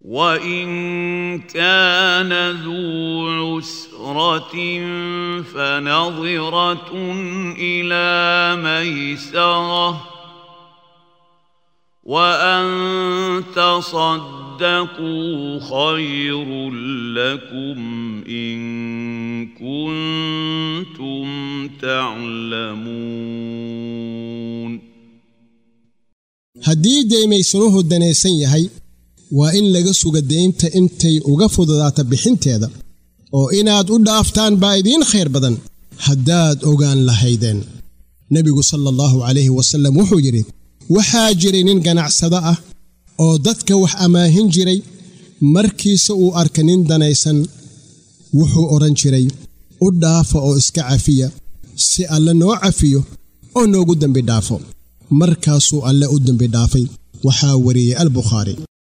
وان كان ذو عسره فنظره الى ميسره وان تصدقوا خير لكم ان كنتم تعلمون haddii deymaysanuhu danaysan yahay waa in laga suga deynta intay uga fududaato bixinteeda oo inaad u dhaaftaan baa idiin khayr badan haddaad ogaan lahaydeen nebigu sala allahu calayhi wasallam wuxuu yidhi waxaa jiray nin ganacsado ah oo dadka wax ammaahin jiray markiise uu arka nin danaysan wuxuu odhan jiray u dhaafa oo iska cafiya si alle noo cafiyo oo noogu dembi dhaafo markaasuu alle u dembi dhaafay waxaa wariyey albukhaari